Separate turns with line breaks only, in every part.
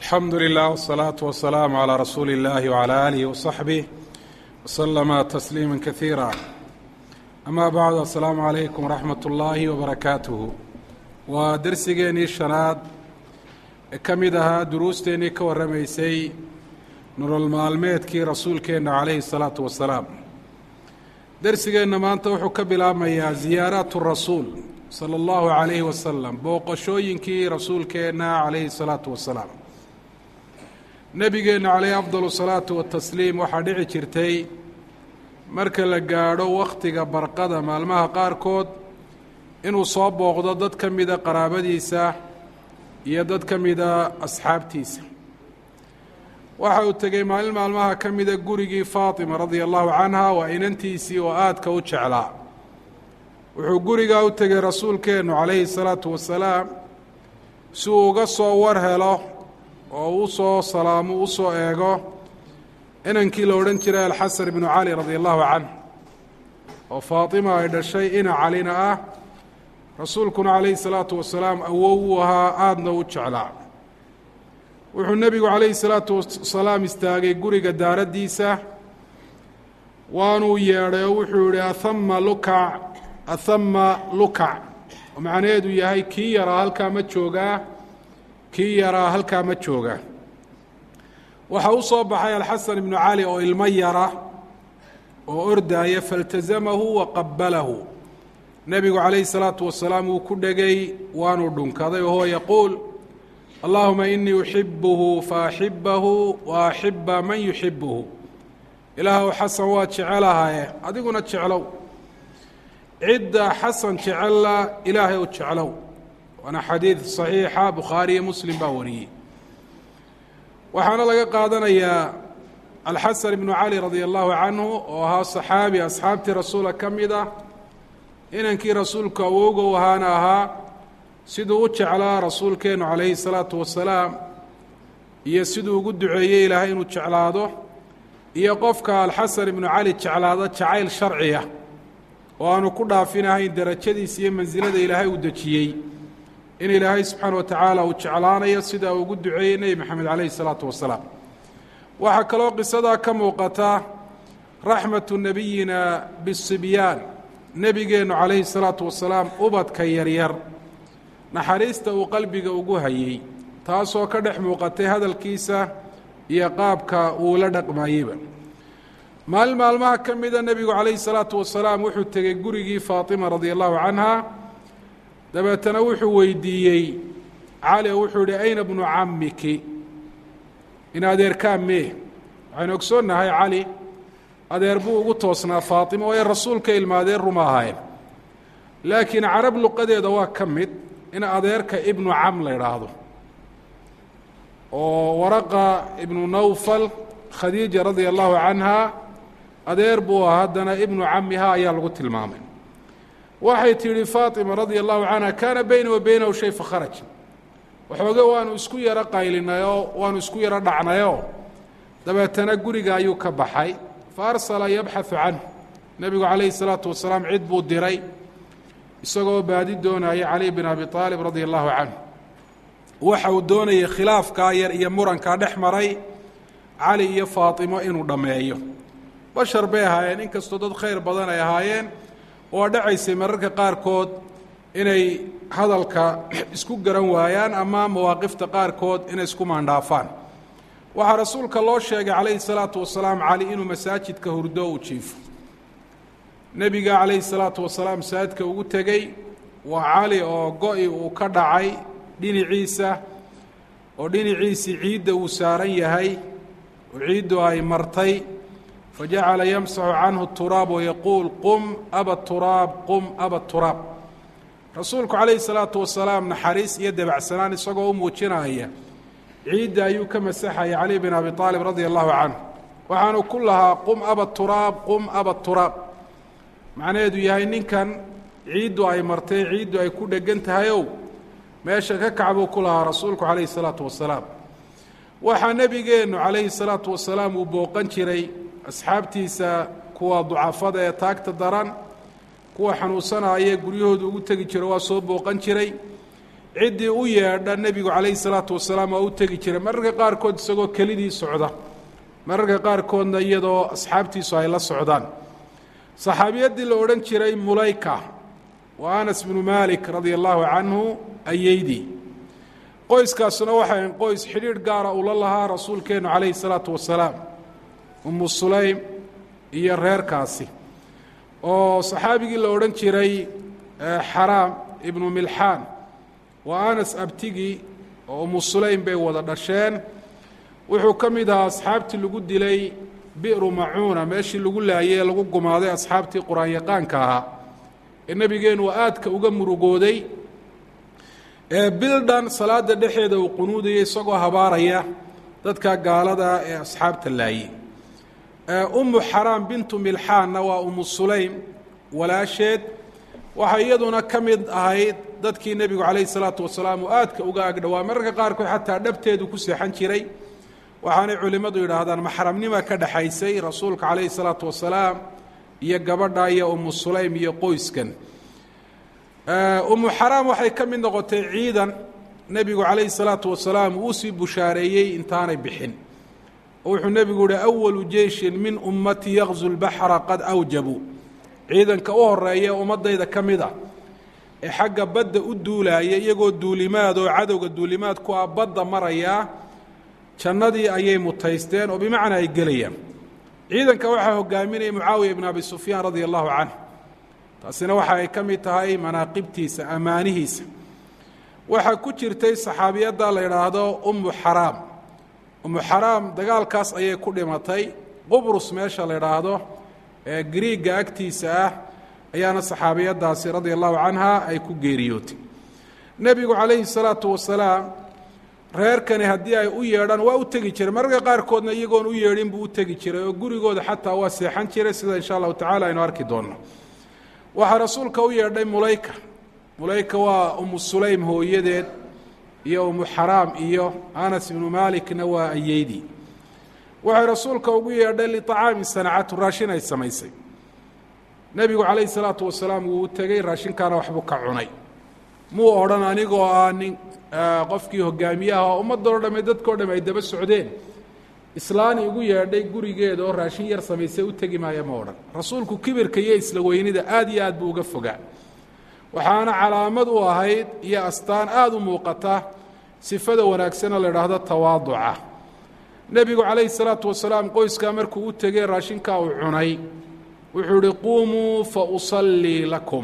alxamdu lilah wالsalaaةu wasalaamu calىa rasuuli اllahi wعalى alihi waصaxbih waslama tasliima kaiira ama bacdu asalaamu calaykum waraxmat ullaahi wabarakaatuhu waa dersigeennii shanaad ee ka mid ahaa duruusteennii ka warramaysay nolol maalmeedkii rasuulkeenna calayhi الsalaatu wasalaam dersigeenna maanta wuxuu ka bilaabmayaa ziyaaraat rasuul sala allahu calayhi wasalam booqashooyinkii rasuulkeenna calayhi salaatu wasalaam nebigeenna caleyhi afdalu salaatu watasliim waxaa dhici jirtay marka la gaadho wakhtiga barqada maalmaha qaarkood inuu soo booqdo dad ka mida qaraabadiisa iyo dad ka mida asxaabtiisa waxa uu tegey maalin maalmaha ka mida gurigii faatima radia allahu canha waa inantiisii oo aadka u jeclaa wuxuu gurigaa u tegey rasuulkeennu calayhi salaatu wasalaam si uu uga soo war helo oo u soo salaamo u soo eego inankii la odhan jiray alxasan ibnu cali radia allahu canh oo faatima ay dhashay ina calina ah rasuulkuna calayhi salaatu wasalaam awow uu ahaa aadna u jeclaa wuxuu nebigu calayhi salaatu wasalaam istaagay guriga daaraddiisa waanuu yeedhay oo wuxuu yihi ahama lukac ahama lukac oo macnaheedu yahay kii yaraa halkaa ma joogaa kii yaraa halkaa ma joogaa waxaa u soo baxay alxasan ibnu cali oo ilmo yara oo ordaaya faاltazamahu wa qabalahu nebigu calayhi salaatu wasalaam wuu ku dhegay waanuu dhunkaday wahuwa yaquul allahuma inii uxibuhu faaxibahu wa axiba man yuxibuhu ilaahw xasan waa jecelahaye adiguna jeclow cidda xasan jecella ilaahay u jeclow waana xadiid صaxiixa bukhaari iyo muslim baa wariyey waxaana laga qaadanayaa alxasan ibnu cali radia allahu canhu oo ahaa صaxaabi asxaabtii rasuula ka mid ah inankii rasuulku awowga u ahaana ahaa siduu u jeclaa rasuulkeennu calayhi الsalaatu wasalaam iyo siduu ugu duceeyey ilaahay inuu jeclaado iyo qofka alxasan ibnu cali jeclaado jacayl sharciya oo aanu ku dhaafinahayn derajadiisa iyo mansilada ilaahay uu dejiyey in ilaahay subxaana wa tacaala uu jeclaanayo sida uu ugu duceeyey nebi maxamed calayhi salaatu wasalaam waxaa kaloo qisadaa ka muuqata raxmatu nebiyina bisibyaan nebigeennu calayhi salaatu wasalaam ubadka yaryar naxariista uu qalbiga ugu hayey taasoo ka dhex muuqatay hadalkiisa iyo qaabka uu la dhaqmayeyba maalin maalmaha ka mida nebigu calayhi salaatu wasalaam wuxuu tegey gurigii faatima radia allahu canha dabeetana wuxuu weydiiyey cali oo wuxuu yihi ayna bnu camiki in adeerkaa mee waxaynu ogsoonnahay cali adeer buu ugu toosnaa faatima oo ay rasuulka ilmaadeen ruma ahaayeen laakiin carab luqadeeda waa ka mid in adeerka ibnu cam la idhaahdo oo waraqa ibnu nawfal khadiija radia allahu canha adeer buu ah haddana ibnu camiha ayaa lagu tilmaamay waxay tidhi faatima radia allahu canha kaana beyna wa beynahu shay fakharaj waxooge waanu isku yaro qaylinayoo waanu isku yaro dhacnayoo dabeetana guriga ayuu ka baxay fa arsala yabxaثu canhu nebigu calayhi salaatu wasalaam cid buu diray isagoo baadi doonaya cali bin abi aalib radia allahu canhu waxa uu doonayay khilaafkaa yar iyo murankaa dhex maray cali iyo faatimo inuu dhammeeyo bashar bay ahaayeen inkastoo dad khayr badan ay ahaayeen oo dhacaysay mararka qaarkood inay hadalka isku garan waayaan ama mawaaqifta qaarkood inay isku maandhaafaan waxaa rasuulka loo sheegay calayhi salaatu wasalaam cali inuu masaajidka hurdo u jiifo nebiga calayhi salaatu wasalaam masaajidka ugu tegey waa cali oo go-i uu ka dhacay dhinaciisa oo dhinaciisii ciidda uu saaran yahay oo ciiddu ay martay fajacala yamsaxu canhu turaab wayaquul qum aba turaab qum aba turaab rasuulku calayhi salaatu wasalaam naxariis iyo debacsanaan isagoo u muujinaya ciidda ayuu ka masaxaya cali bin abi aalib radia allahu canhu waxaanu ku lahaa qum aba turaab qum aba turaab macnaheedu yahay ninkan ciiddu ay martay ciiddu ay ku dhegan tahayow meesha ka kac buu ku lahaa rasuulku calayhi salaatu wasalaam waxaa nebigeennu calayhi salaatu wasalaam uu booqan jiray asxaabtiisa kuwa ducafada ee taagta daran kuwa xanuunsanaya guryahooda ugu tegi jiro waa soo booqan jiray ciddii u yeedha nebigu calayhi salaatu wasalaam waa u tegi jiray mararka qaarkood isagoo kelidii socda mararka qaarkoodna iyadoo asxaabtiisu ay la socdaan saxaabiyaddii la odhan jiray mulayka waa anas bnu malik radia allahu canhu ayeydii qoyskaasuna waxay qoys xidhiidh gaara ula lahaa rasuulkeennu calayhi salaatu wasalaam umu sulaym iyo reerkaasi oo saxaabigii la odhan jiray xaraam ibnu milxaan waa anas abtigii oo umu sulaym bay wada dhasheen wuxuu ka mid ahaa asxaabtii lagu dilay bi'ru macuuna meeshii lagu laayay ee lagu gumaaday asxaabtii qur-aan-yaqaanka ahaa ee nebigeennu aadka uga murugooday ee bildhan salaada dhexeeda uu qunuudaya isagoo habaaraya dadka gaalada ee asxaabta laayey ummu xaraam bintu milxaanna waa umu sulaym walaasheed waxay iyaduna ka mid ahayd dadkii nebigu calayhi salaatu wasalaam uu aadka uga agdhowaa mararka qaarkood xataa dhabteedu ku seexan jiray waxaanay culimmadu yidhaahdaan maxramnima ka dhexaysay rasuulka calayhi salaatu wasalaam iyo gabadha iyo umu sulaym iyo qoyskan umu xaraam waxay ka mid noqotay ciidan nebigu calayhi salaatu wasalaam uu sii bushaareeyey intaanay bixin oo wuxuu nebigu yihi awalu jeishin min ummati yaqzu lbaxra qad awjabuu ciidanka u horeeya ummadayda ka mid a ee xagga badda u duulaaya iyagoo duulimaad oo cadowga duulimaad ku ah badda marayaa jannadii ayay mutaysteen oo bimacnaa ay gelayaan ciidanka waxaa hogaaminaya mucaawiya ibn abi sufyaan radia allahu canh taasina waxa ay ka mid tahay manaaqibtiisa ammaanihiisa waxaa ku jirtay saxaabiyadda la yidhaahdo ummu xaraam ummu xaraam dagaalkaas ayay ku dhimatay qubrus meesha la yidhaahdo ee griigga agtiisa ah ayaana saxaabiyaddaasi radia allahu canha ay ku geeriyootay nebigu calayhi salaatu wasalaam reerkani haddii ay u yeedhaan waa u tegi jiray mararka qaarkoodna iyagoon u yeedhin buu u tegi jiray oo gurigooda xataa waa seexan jiray sida insha allahu tacala aynu arki doonno waxaa rasuulka u yeedhay mulayka mulayka waa umu sulaym hooyadeed iyo umu xaraam iyo anas ibnu maalikna waa ayeydii waxay rasuulka ugu yeedhay liطacaami sanacatu raashin ay samaysay nebigu calayhi salaatu wasalaam wuu u tegey raashinkaana waxbuu ka cunay muu odhan anigoo ah nin qofkii hogaamiyaha oo ummadoo dhamme dadkao dhamme ay daba socdeen islaani igu yeedhay gurigeeda oo raashin yar samaysay u tegi maaya ma odhan rasuulku kibirka iyo isla weynida aad iyo aad buu uga fogaa waxaana calaamad u ahayd iyo astaan aada u muuqata sifada wanaagsana la idhaahdo tawaaduca nebigu calayhi salaatu wasalaam qoyskaa markuu u tegey raashinkaa uu cunay wuxuu ihi quumuu fa usallii lakum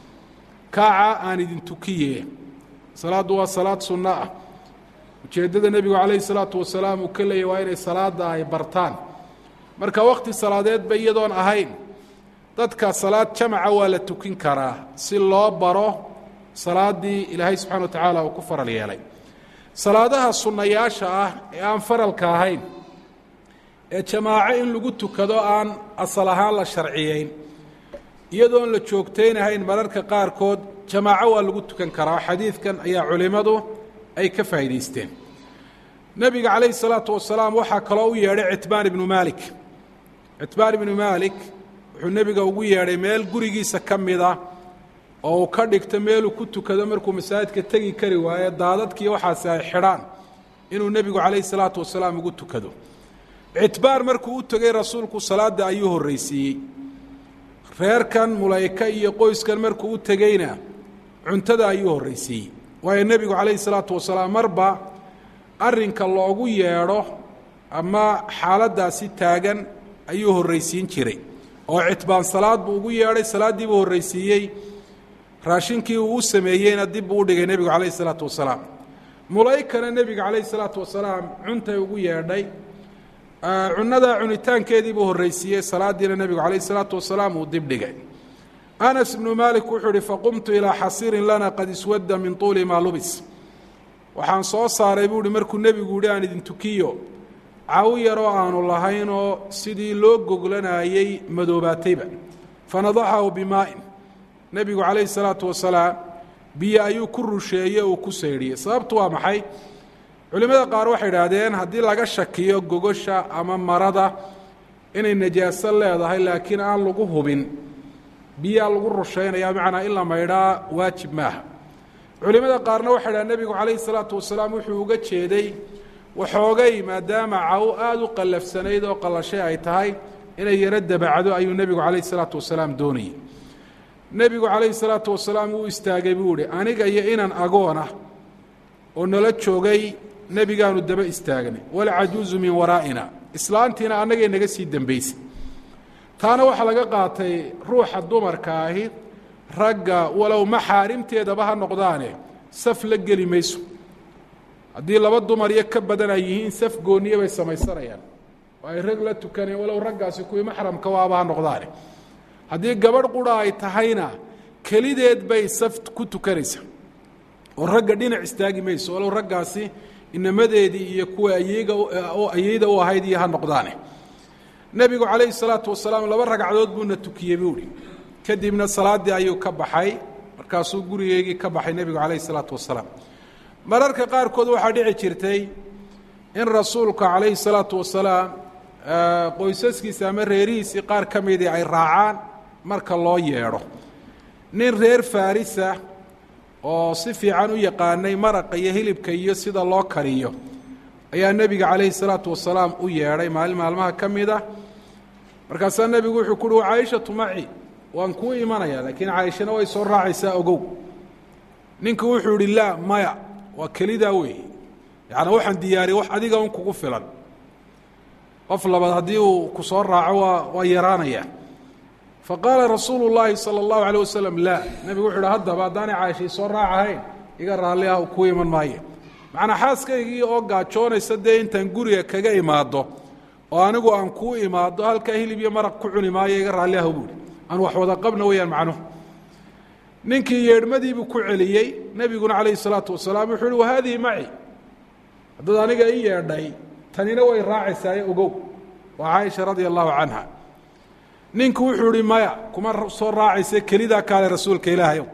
kaaca aan idin tukiye salaaddu waa salaad sunno ah ujeeddada nebigu calayhi salaatu wasalaam uu ka leeyay waa inay salaadda ay bartaan marka wakhti salaadeedba iyadoon ahayn dadka salaad jamaca waa la tukin karaa si loo baro salaaddii ilaahay subxana wa tacaala uu ku faral yeelay salaadaha sunnayaasha ah ee aan faralka ahayn ee jamaaco in lagu tukado aan asal ahaan la sharciyeyn iyadoon la joogtaynahayn mararka qaarkood jamaaco waa lagu tukan karaa xadiidkan ayaa culimmadu ay ka faa'idaysteen nebiga calayhi salaatu wasalaam waxaa kaloo u yeedhay citbaan ibnu maalik citbaan ibnu maalik wuxuu nebiga ugu yeedhay meel gurigiisa ka mida oo uu ka dhigto meeluu ku tukado markuu masaajidka tegi kari waaye daadadkii waxaasi ay xidhaan inuu nebigu calayhi salaatu wasalaam ugu tukado citbaan markuu u tegey rasuulku salaadda ayuu horraysiiyey reerkan mulayka iyo qoyskan markuu u tegeyna cuntada ayuu horraysiiyey waayo nebigu calayhi salaatu wasalaam marba arrinka loogu yeedho ama xaaladdaasi taagan ayuu horraysiin jiray oo citbaan salaad buu ugu yeedhay salaaddii buu horraysiiyey raashinkii uu u sameeyeyna dib buu u dhigay nebigu calayhi salaatu wasalaam mulaykana nebiga calayhi salaatu wasalaam cuntay ugu yeedhay cunnadaa cunitaankeedii buu horraysiiyey salaaddiina nebigu calayhi salaatu wasalaam uu dib dhigay anas ibnu maalik wuxuu uhi faqumtu ilaa xasiirin lana qad iswadda min tuuli maa lubis waxaan soo saaray buu uhi markuu nebigu yihi aan idin tukiyo caw yaroo aanu lahaynoo sidii loo goglanayey madoobaatayba fanadaxahu bimaa'in nebigu calayhi salaatu wasalaam biyo ayuu ku rusheeye uu ku saydhiyey sababtu waa maxay culimmada qaar waxay idhaahdeen haddii laga shakiyo gogosha ama marada inay najaaso leedahay laakiin aan lagu hubin biyaa lagu rushaynaya macnaa in la maydhaa waajib maaha culimada qaarna waxay dhaha nebigu calayhi salaatu wasalaam wuxuu uga jeeday waxoogay maadaama caw aada u qallafsanayd oo qallashay ay tahay inay yaro dabacdo ayuu nebigu calayhi salaatu wasalaam doonayay nebigu calayhi salaatu wasalaam wuu istaagay buu ihi aniga iyo inan agoonah oo nala joogay nebigaanu daba istaagnay walcajuuzu min waraa'ina islaantiina annagay naga sii dembaysay taana waxaa laga qaatay ruuxa dumarka ahi ragga walow maxaarimteedaba ha noqdaane saf la geli mayso haddii laba dumar iyo ka badan ay yihiin saf gooniye bay samaysanayaan oo ay rag la tukaneen walow raggaasi kuwii maxramka waaba ha noqdaane haddii gabadh qura ay tahayna kelideed bay saf ku tukanaysa oo ragga dhinac istaagi mayso walow raggaasi inamadeedii iyo kuwa ayga oo ayeyda u ahayd iyo ha noqdaane nebigu calayhi salaatu wasalaam laba ragcadood buuna tukiyey buuhi kadibna salaaddii ayuu ka baxay markaasuu gurigeygii ka baxay nebigu calayhi salaatu wasalaam mararka qaarkood waxaa dhici jirtay in rasuulka calayhi salaatu wasalaam qoysaskiisa ama reerihiisii qaar ka midii ay raacaan marka loo yeedho nin reer farisa oo si fiican u yaqaanay maraqa iyo hilibka iyo sida loo kariyo ayaa nebiga calayhi salaatu wasalaam u yeedhay maalin maalmaha ka mid ah markaasaa nebigu wuxuu ku uhi wa caaishatu maci waan kuu imanaya laakiin caaishana way soo raacaysaa ogow ninku wuxuu ihi laa maya waa kelidaa weeye yaani waxaan diyaariyey wax adiga un kugu filan qof labaad haddii uu ku soo raaco waa waa yaraanaya faqaala rasuulu llaahi sala allahu alayh wasalam laa nebigu wuxu uhi haddaba haddaanay caashii soo raacahayn iga raalli ah kuu iman maayo macnaa xaaskaygii oo gaajoonaysa dee intaan guriga kaga imaado oo anigu aan kuu imaado halkaa hilib iyo maraq ku cuni maayo iga raalli ah buuhi aan wax wada qabna weeyaan macnuhu ninkii yeedhmadiibuu ku celiyey nebiguna calayhi salaatu wasalaam wuxuu uhi wahaadihi maci haddaad aniga i yeedhay tanina way raacaysaaye ogow waa caaisha radia allahu canha ninku wuxuu ihi maya kuma soo raacayse kelidaa kaale rasuulka ilaahayow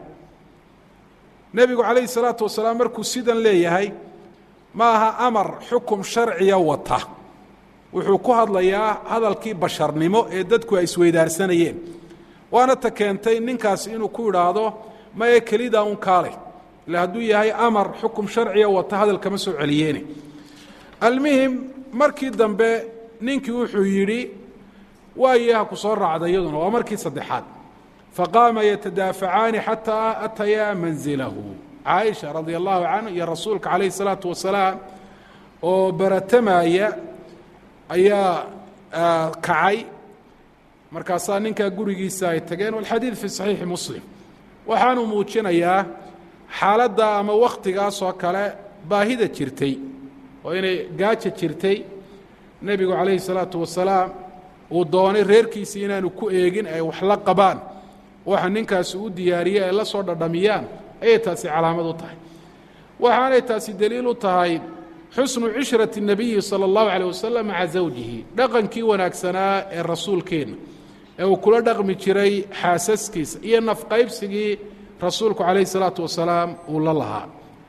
nebigu calayhi salaatu wasalaam markuu sidan leeyahay ma aha amar xukum sharciya wata wuxuu ku hadlayaa hadalkii basharnimo ee dadku ay isweydaarsanayeen waana ta keentay ninkaasi inuu ku idhaahdo maye kelidaa un kaalay ila hadduu yahay amar xukum sharciya wata hadal kama soo celiyeene almuhim markii dambe ninkii wuxuu yidhi waaye ha ku soo raacda iyaduna waa markii saddexaad faqaama yatadaafacaani xataa atayaa manzilahu caaisha radia allahu canhu iyo rasuulka calayhi salaatu wasalaam oo baratamaya ayaa kacay markaasaa ninkaa gurigiisa ay tageen walxadiid fi saxiixi muslim waxaanu muujinayaa xaaladda ama wakhtigaas oo kale baahida jirtay oo inay gaaja jirtay nebigu calayhi salaatu wasalaam uu doonay reerkiisii inaanu ku eegin ay wax la qabaan waxa ninkaasi u diyaariyey ay la soo dhadhamiyaan ayay taasi calaamad u tahay waxaanay taasi deliil u tahay xusnu cishrati الnabiyi salى اllahu alيه wasalam maca zawjihi dhaqankii wanaagsanaa ee rasuulkeenna ee uu kula dhaqmi jiray xaasaskiisa iyo nafqaybsigii rasuulku calayh الsalaatu wasalaam uu la lahaa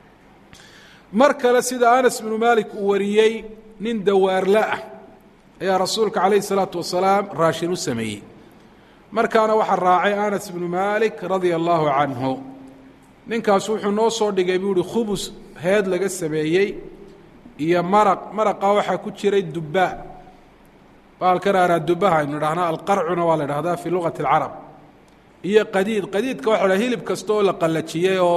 mar kale sida anas bnu malik uu wariyey nin dawaarla ah ayaa rasuulka calayh الsalaatu wasalaam raashin u sameeyey markaana waxaa raacay anas bnu malik radia allahu canhu ninkaas wuxuu noo soo dhigay buu uhi khubus heed laga sameeyey iyo maraq maraqa waxaa ku jiray dubbaa baalkan aanaa dubbaha aynu idhahnaa alqarcuna waa la idhahdaa fii lugati اlcarab iyo qadiid qadiidka waxa la hilib kasta oo la qallajiyey oo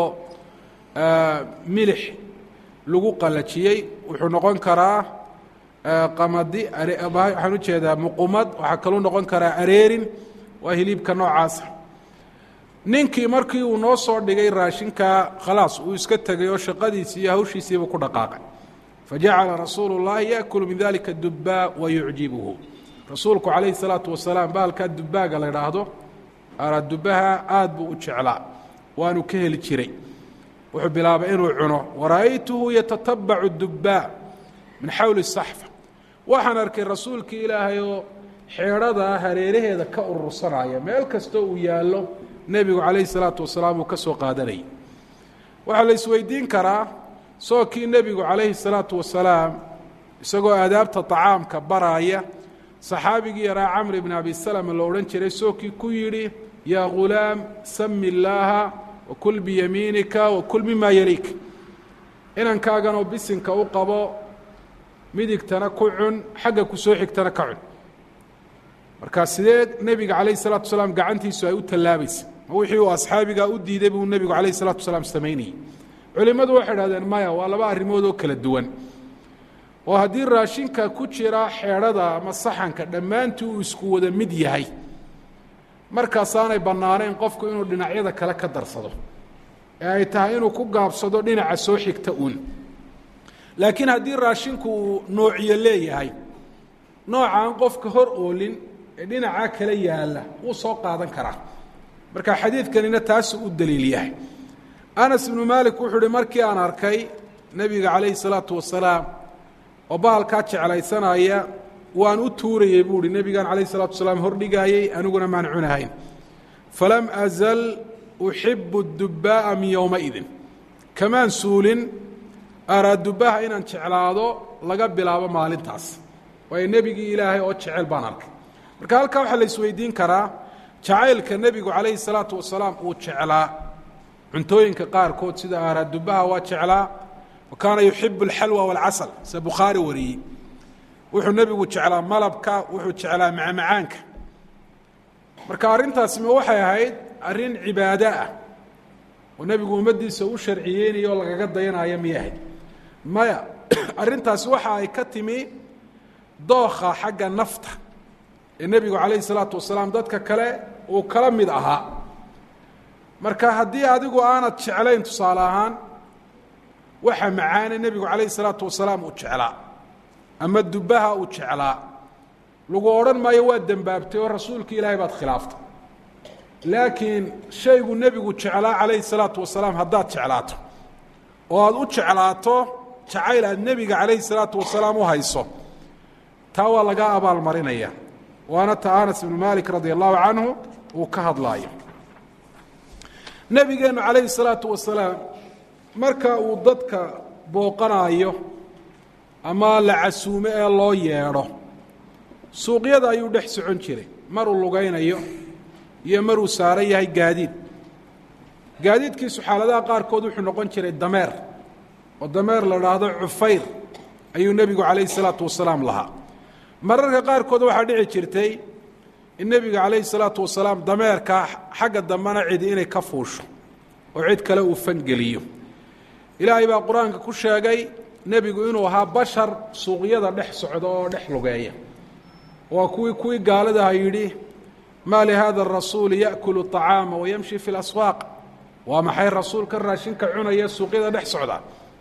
milix lagu qallajiyey wuxuu noqon karaa qamadi waxaan u jeedaa muqumad waxaa kaluu noqon karaa areerin waa hilibka noocaasa ninkii markii uu noo soo dhigay raashinkaa khalaas uu iska tegay oo shaqadiisii iyo hawshiisiibuu ku dhaqaaqay fajacala rasuulu اllahi yaأkulu min dalika dubbaa wayucjibuhu rasuulku calayhi الsalaatu wasalaam baalkaa dubbaaga la idhaahdo dubbaha aad buu u jeclaa waanu ka heli jiray wuxuu bilaabay inuu cuno wara'aytuhu yatatabacu dubbaa min xawli saxfa waxaan arkay rasuulkii ilaahay oo xeedhada hareeraheeda ka urursanaya meel kastoo uu yaallo nebigu calayhi salaatu wasalaam uu ka soo qaadanayay waxaa la isweydiin karaa sookii nebigu calayhi salaatu wasalaam isagoo aadaabta طacaamka baraaya saxaabigii yaraa camr bn abi salama lo odhan jiray sookii ku yidhi yaa ghulaam sami illaaha wakul biyamiinika wakul mima yaliik inankaaganoo bisinka u qabo midigtana ku cun xagga ku soo xigtana ka cun marka sidee nebiga calayh الsalatu wasalaam gacantiisu ay u tallaabaysa ma wixii uu asxaabigaa u diiday buu nebigu calayh الsalatu wasalaam samaynayey culimmadu waxay idhahdeen maya waa laba arrimood oo kala duwan oo haddii raashinka ku jira xeedhada ama saxanka dhammaantii uu isku wada mid yahay markaasaanay bannaanayn qofku inuu dhinacyada kale ka darsado ee ay tahay inuu ku gaabsado dhinaca soo xigta uun laakiin haddii raashinku uu noociyo leeyahay noocaan qofka hor oolin ee dhinacaa kale yaalla wuu soo qaadan karaa marka xadiidkanina taasuu u daliil yahay anas ibnu maalik wuxuu uhi markii aan arkay nebiga calayhi salaatu wasalaam oo bahalkaa jeclaysanaya waan u tuurayey buu uhi nebigaan calayh salatu wasalaam hordhigaayey aniguna maan cunahayn falam azal uxibu dubbaa'a min yowmaidin kamaan suulin araa dubbaha inaan jeclaado laga bilaabo maalintaas waayo nebigii ilaahay oo jecel baan arkay marka halkaa waxaa la isweydiin karaa jacaylka nebigu calayhi salaatu wasalaam uu jeclaa cuntooyinka qaarkood sida aaraa dubbaha waa jeclaa wa kaana yuxibu alxalwa waalcasal sida bukhaari wariyey wuxuu nebigu jeclaa malabka wuxuu jeclaa macmacaanka marka arrintaasi ma waxay ahayd arrin cibaado ah oo nebigu ummaddiisa u sharciyeynayo oo lagaga dayanayo miyay ahayd maya arrintaasi waxa ay ka timi dookha xagga nafta ee nebigu calayhi salaatu wasalaam dadka kale uu kala mid ahaa marka haddii adigu aanad jeclayn tusaale ahaan waxa macaane nebigu calayhi salaatu wasalaam uu jeclaa ama dubbaha uu jeclaa lagu odhan maayo waa dembaabtay oo rasuulka ilaahay baad khilaaftay laakiin shaygu nebigu jeclaa calayhi salaatu wasalaam haddaad jeclaato oo aada u jeclaato jacayl aad nebiga calayhi salaatu wasalaam u hayso taa waa laga abaalmarinaya waana ta anas ibnu malik radia allahu canhu uu ka hadlaayo nebigeennu calayhi salaatu wasalaam marka uu dadka booqanaayo ama la casuumo ee loo yeedho suuqyada ayuu dhex socon jiray maruu lugaynayo iyo maruu saaran yahay gaadiid gaadiidkiisu xaaladaha qaarkood wuxuu noqon jiray dameer oo dameer la dhaahdo cufayr ayuu nebigu calayhi salaatu wasalaam lahaa mararka qaarkood waxaa dhici jirtay in nebiga calayhi salaatu wasalaam dameerka xagga dambena cidi inay ka fuusho oo cid kale uu fangeliyo ilaahay baa qur-aanka ku sheegay nebigu inuu ahaa bashar suuqyada dhex socda oo dhex lugeeya waa kuwii kuwii gaaladaha yidhi maa lihada arasuuli yaأkulu طacaama wayamshi fi اlaswaaq waa maxay rasuulka raashinka cunaya suuqyada dhex socda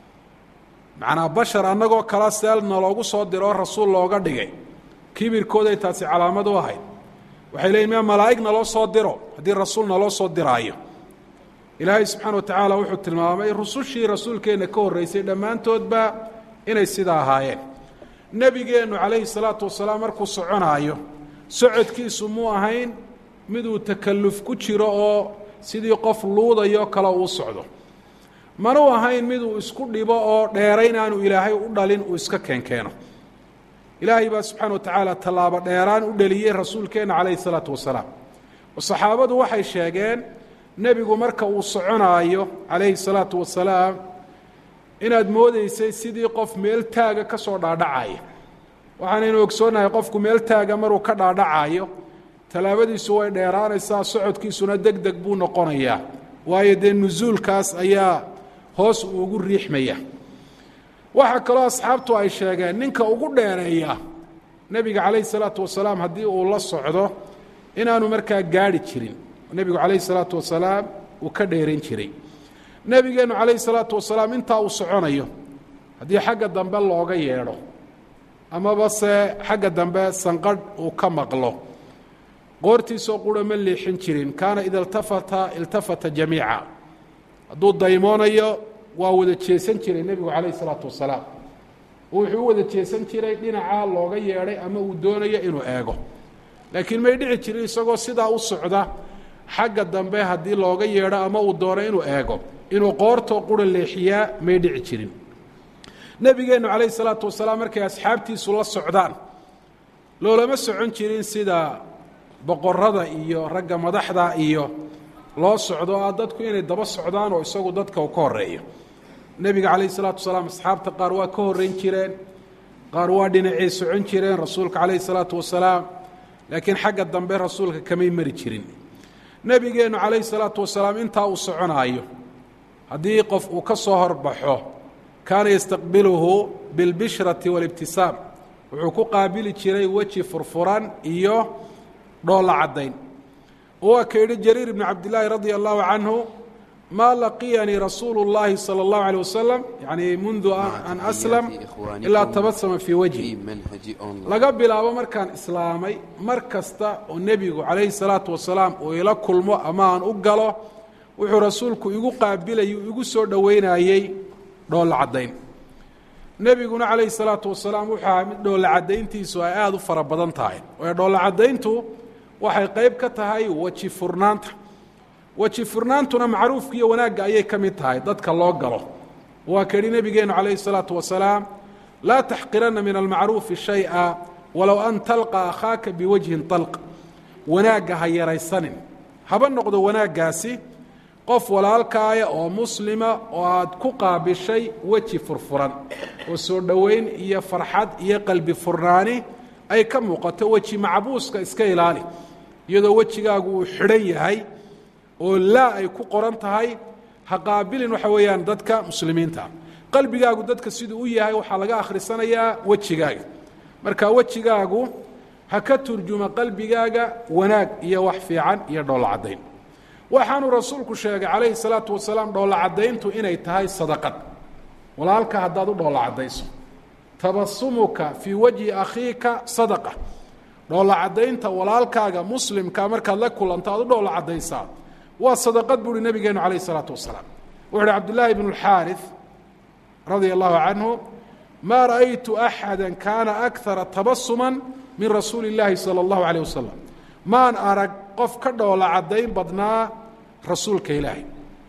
macnaa bashar annagoo kala seel naloogu soo diro oo rasuul looga dhigay kibirkooday taasi calaamad u ahayd waxay leeyiin ma malaa'ig naloo soo diro haddii rasuul naloo soo diraayo ilaahay subxaana wa tacaala wuxuu tilmaamay rusushii rasuulkeenna ka horreysay dhammaantoodba inay sidaa ahaayeen nebigeennu calayhi salaatu wasalaam markuu soconaayo socodkiisu muu ahayn miduu takalluf ku jiro oo sidii qof luudayo kale uu socdo manuu ahayn miduu isku dhibo oo dheerayn aanu ilaahay u dhalin uu iska keenkeeno ilaahay baa subxaana wa tacaala tallaabo dheeraan u dheliyey rasuulkeenna calayhi salaatu wasalaam oo saxaabadu waxay sheegeen nebigu marka uu soconaayo calayhi salaatu wasalaam inaad moodeysay sidii qof meel taaga ka soo dhaadhacaya waxaanaynu ogsoonnahay qofku meel taaga maruu ka dhaadhacayo tallaabadiisu way dheeraanaysaa socodkiisuna deg deg buu noqonayaa waayo dee nusuulkaas ayaa hoos uu ugu riixmaya waxaa kaloo asxaabtu ay sheegeen ninka ugu dheereeya nebiga calayhi salaatu wasalaam haddii uu la socdo inaanu markaa gaadhi jirin nebigu calayhi salaatu wasalaam uu ka dheerayn jiray nebigeennu calayhi salaatu wasalaam intaa uu soconayo haddii xagga dambe looga yeedho amaba se xagga dambe sanqadh uu ka maqlo qoortiisoo qura ma leexin jirin kaana ida iltafata iltafata jamiica hadduu daymoonayo waa wada jeesan jiray nebigu calayhi salaatu wasalaam wuxuu u wada jeesan jiray dhinacaa looga yeedhay ama uu doonayo inuu eego laakiin may dhici jirin isagoo sidaa u socda xagga dambe haddii looga yeedho ama uu doono inuu eego inuu qoortoo qura leexiyaa may dhici jirin nebigeennu calayhi salaatu wasalaam markay asxaabtiisu la socdaan loolama socon jirin sida boqorada iyo ragga madaxda iyo loo socdo ah dadku inay daba socdaan oo isagu dadka uu ka horeeyo nebiga calayh isalaatu wasalaam asxaabta qaar waa ka horreyn jireen qaar waa dhinacay socon jireen rasuulka calayhi salaatu wasalaam laakiin xagga dambe rasuulka kamay mari jirin nebigeennu calayhi salaatu wasalaam intaa uu soconaayo haddii qof uu ka soo horbaxo kaana yastaqbiluhu bilbishrati waalibtisaam wuxuu ku qaabili jiray weji furfuran iyo dhoolla caddayn waa ka yidhi jariir ibnu cabdillaahi radia allahu canhu maa laqiyanii rasuulu اllahi salى اllahu alيه wasalam yani mundu an aslam ilaa tabasama fii wajhi laga bilaabo markaan islaamay mar kasta oo nebigu calayhi salaatu wasalaam uu ila kulmo ama aan u galo wuxuu rasuulku igu qaabilayay igu soo dhoweynayey dhoolla caddayn nebiguna calayhi salaatu wasalaam wuxuu ahaa mid dhoolla caddayntiisu ay aada u fara badan tahay waayo dhoolla caddayntu waxay qayb ka tahay weji furnaanta weji furnaantuna macruufka iyo wanaagga ayay ka mid tahay dadka loo galo waa ka yidhi nebigeennu calayhi salaatu wasalaam laa taxqiranna min almacruufi shay-a walow an talqa akhaaka biwajhin talq wanaagga ha yaraysanin haba noqdo wanaaggaasi qof walaalkaaya oo muslima oo aad ku qaabishay weji furfuran oo soo dhoweyn iyo farxad iyo qalbi furnaani ay ka muuqato weji macbuuska iska ilaali iyadoo wejigaagu uu xidhan yahay oo laa ay ku qoran tahay ha qaabilin waxa weeyaan dadka muslimiinta qalbigaagu dadka siduu u yahay waxaa laga akhrisanayaa wejigaaga marka wejigaagu ha ka turjuma qalbigaaga wanaag iyo wax fiican iyo dhoolla caddayn waxaanuu rasuulku sheegay calayhi salaatu wasalaam dhoolla caddayntu inay tahay sadaqad walaalka haddaad u dhoolla caddayso tabasumuka fii wajhi akhiika sadaqa dhoolla caddaynta walaalkaaga muslimka markaad la kulanto aad u dhoolla caddaysaa waa sadaqad buu uhi nabigeenu calayh isalaatu wasalaam wuxu uhi cabdullaahi bnu اlxaariث radia allahu canhu maa ra'aytu axada kaana akara tabasuma min rasuuli اllaahi salى اllahu alيyh wasalam maan arag qof ka dhoola caddayn badnaa rasuulka ilaahay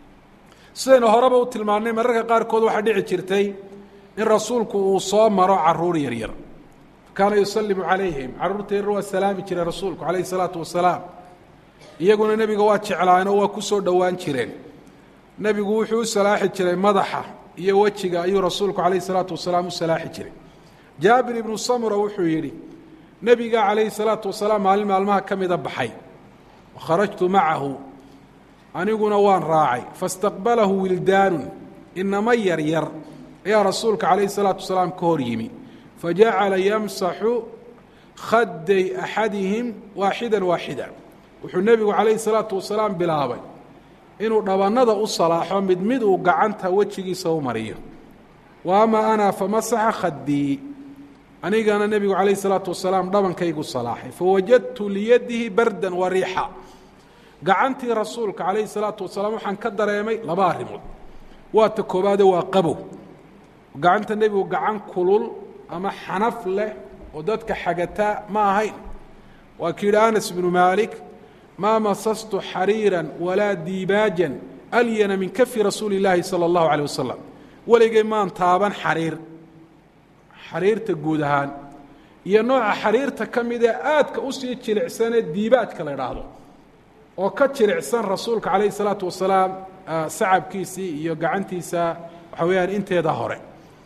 sidaynu horeba u tilmaannay mararka qaarkood waxaa dhici jirtay in rasuulku uu soo maro caruur yaryar kaana yusalimu calayhim carruurta yaryar waa salaami jiray rasuulku calayh isalaatu wasalaam iyaguna nebiga waa jeclaanoo waa ku soo dhowaan jireen nebigu wuxuu u salaaxi jiray madaxa iyo wejiga ayuu rasuulku calayh isalaatu wasalaam u salaaxi jiray jaabir ibnu samura wuxuu yidhi nebiga calayhi salaatu wasalaam maalin maalmaha ka mida baxay wakharajtu macahu aniguna waan raacay faاstaqbalahu wildaanun inama yaryar ayaa rasuulka calayhi salaatu wasalaam ka hor yimi fajacala yamsaxu khaday axadihim waaxida waaxida wuxuu nebigu calayhi salaatu wasalaam bilaabay inuu dhabannada u salaaxo mid mid uu gacanta wejigiisa u mariyo wa ama ana famasaxa khadii anigana nebigu calayhi salaatu wasalaam dhabankaygu salaaxay fawajadtu liyadihi bardan wa riixa gacantii rasuulka calayhi salaatu wasalaam waxaan ka dareemay laba arrimood waa ta koobaade waa qabow gacanta nebigu gacan kulul ama xanaf leh oo dadka xagataa ma ahayn waa ki yidhi anas bnu maalik maa masastu xariira walaa diibaajan alyana min kafi rasuuli اllaahi salى اllahu alيه wasalam weligay maan taaban xariir xariirta guud ahaan iyo nooca xariirta ka mid ee aadka usii jilicsanee diibaajka la idhaahdo oo ka jilicsan rasuulka calayh الsalaatu wasalaam sacabkiisii iyo gacantiisa waxa weeyaan inteeda hore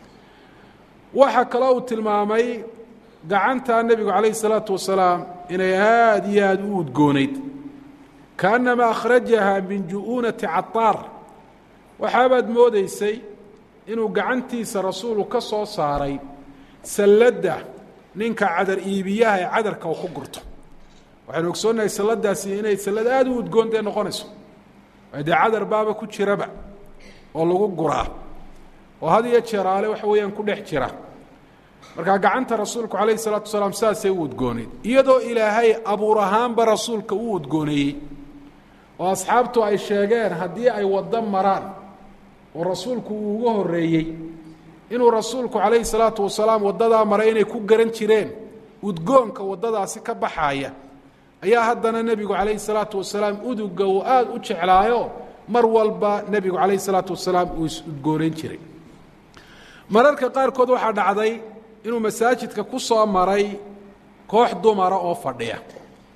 waxaa kaloo uu tilmaamay gacanta nebigu calayh الsalaatu wasalaam inay aada iyo aada u udgoonayd kaanama akhrajaha min ju-uunati cataar waxaabaad moodaysay inuu gacantiisa rasuulu ka soo saaray salladda ninka cadar iibiyaha ee cadarka uu ku gurto waxaynu ogsoonnahay salladaasi inay sallad aada u udgoon dee noqonayso dee cadar baaba ku jiraba oo lagu guraa oo had iyo jeeraale waxa weeyaan ku dhex jira markaa gacanta rasuulku calayhi salaatu wasalaam saasay u udgooneyd iyadoo ilaahay abuur ahaanba rasuulka u udgooneeyey oo asxaabtu ay sheegeen haddii ay waddo maraan oo rasuulku uu uga horreeyey inuu rasuulku calayhi salaatu wasalaam waddadaa maray inay ku garan jireen udgoonka waddadaasi ka baxaaya ayaa haddana nebigu calayhi salaatu wasalaam uduga uu aada u jeclaayo mar walba nebigu calayhi salaatu wasalaam uu is-udgoonayn jiray mararka qaarkood waxaa dhacday inuu masaajidka ku soo maray koox dumara oo fadhiya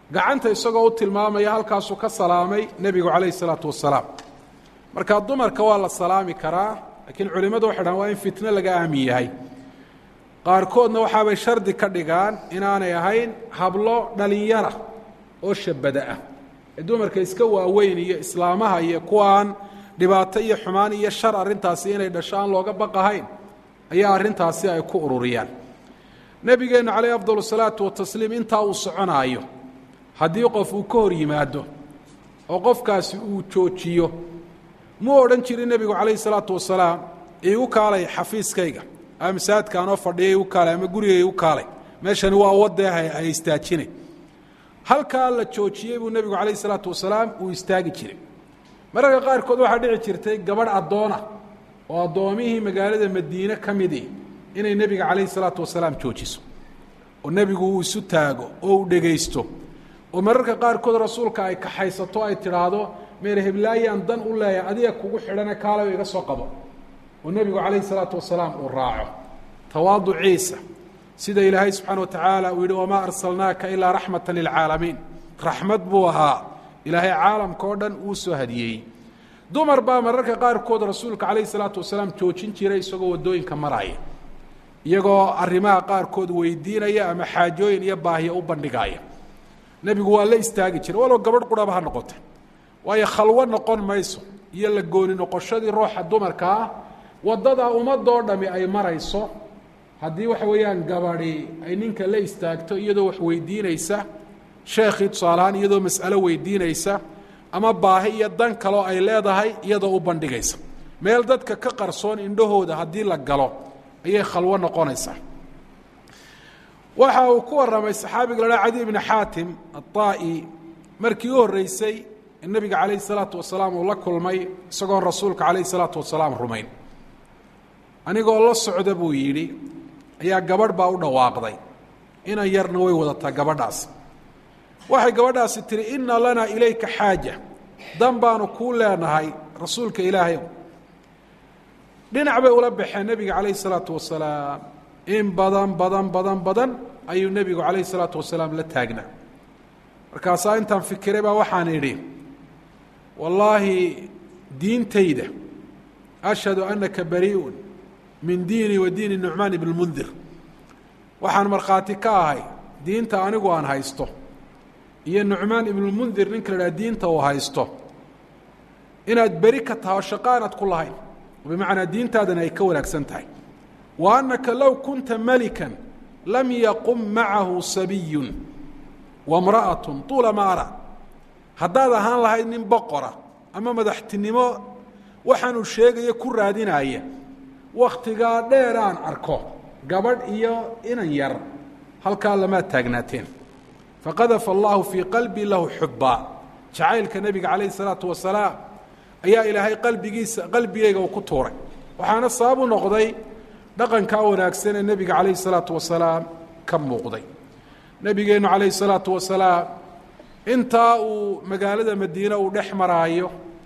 gacanta isagoo u tilmaamaya halkaasuu ka salaamay nebigu calayhi salaatu wasalaam marka dumarka waa la salaami karaa laakiin culimmadu waxay dhahan waa in fitno laga aamin yahay qaarkoodna waxaabay shardi ka dhigaan inaanay ahayn hablo dhalinyara oo shabada ah ee dumarka iska waaweyn iyo islaamaha iyo kuwaan dhibaato iyo xumaan iyo shar arrintaasi inay dhasho aan looga baqahayn ayaa arrintaasi ay ku ururiyaan nebigeennu calayh afdal salaatu watasliim intaa uu soconaayo haddii qof uu ka hor yimaado oo qofkaasi uu joojiyo muu odhan jirin nebigu calayhi salaatu wasalaam iigu kaalay xafiiskayga ama masaajidkaanoo fadhiya igu kaalay ama guriga igu kaalay meeshani waa wadee ha istaajine halkaa la joojiyey buu nebigu calayhi salaatu wasalaam uu istaagi jiray mararka qaarkood waxaa dhici jirtay gabadh addoona oo addoomihii magaalada madiine ka midii inay nebiga calayhi salaatu wasalaam joojiso oo nebigu uu isu taago oo uu dhegaysto oo mararka qaarkood rasuulka ay kaxaysato ay tidhaahdo meer heblaayaan dan u leeyahay adiga kugu xidhane kaalayo iga soo qabo oo nebigu calayhi salaatu wasalaam uu raaco tawaaduciisa sida ilaahay subxaana watacaala uu yidhi wamaa arsalnaaka ilaa raxmata lilcaalamiin raxmad buu ahaa ilaahay caalamka oo dhan uu soo hadiyeeyey dumar baa mararka qaarkood rasuulka calayhi salaatu wasalaam joojin jiray isagoo waddooyinka maraya iyagoo arrimaha qaarkood weydiinaya ama xaajooyin iyo baahiya u bandhigaaya nebigu waa la istaagi jiray walow gabadh qurhaba ha noqota waayo khalwo noqon mayso iyo la gooni noqoshadii ruuxa dumarka ah waddadaa ummadoo dhami ay marayso haddii waxa weeyaan gabadhi ay ninka la istaagto iyadoo wax weydiinaysa sheekhii tusaalahaan iyadoo mas'alo weydiinaysa ama baahi iyo dan kaloo ay leedahay iyadoo u bandhigaysa meel dadka ka qarsoon indhahooda haddii la galo ayay khalwo noqonaysaa waxa uu ku warramay saxaabiga la cadi ibni xaatim aلطaa'i markii u horreysay nebiga calayhi الsalaatu wasalaam uu la kulmay isagoon rasuulka calayhi الsalaatu wasalaam rumayn anigoo la socda buu yidhi ayaa gabadh baa u dhawaaqday inan yarna way wadataa gabadhaas waxay gabadhaasi tihi ina lanaa ilayka xaaja dan baanu kuu leenahay rasuulka ilaahayow dhinac bay ula baxeen nebiga calayhi الsalaatu wasalaam in badan badan badan badan ayuu nebigu calayhi الsalaatu wasalaam la taagnaa markaasaa intaan fikiray baa waxaan idhi wallaahi diintayda ashhadu anaka barii'un min diini wa diini nucmaan ibn mundir waxaan markhaati ka ahay diinta anigu aan haysto iyo nucmaan ibnulmundir ninka la idhaha diinta uu haysto inaad beri ka tahay oo shaqo aanaad ku lahayn bimacnaa diintaadana ay ka wanaagsan tahay wa annaka low kunta melikan lam yaqum macahu sabiyun wamra'atun tuula ma ara haddaad ahaan lahayd nin boqora ama madaxtinimo waxaanuu sheegaya ku raadinaya wakhtigaa dheer aan arko gabadh iyo inan yar halkaa lamaad taagnaateen faqadafa allahu fii qalbii lahu xubbaa jacaylka nebiga calayhi salaatu wasalaam ayaa ilaahay qalbigiisa qalbigeyga uu ku tuuray waxaana sabab u noqday dhaqankaa wanaagsan ee nebiga calayhi salaatu wasalaam ka muuqday nebigeennu calayhi salaatu wasalaam intaa uu magaalada madiine uu dhex maraayo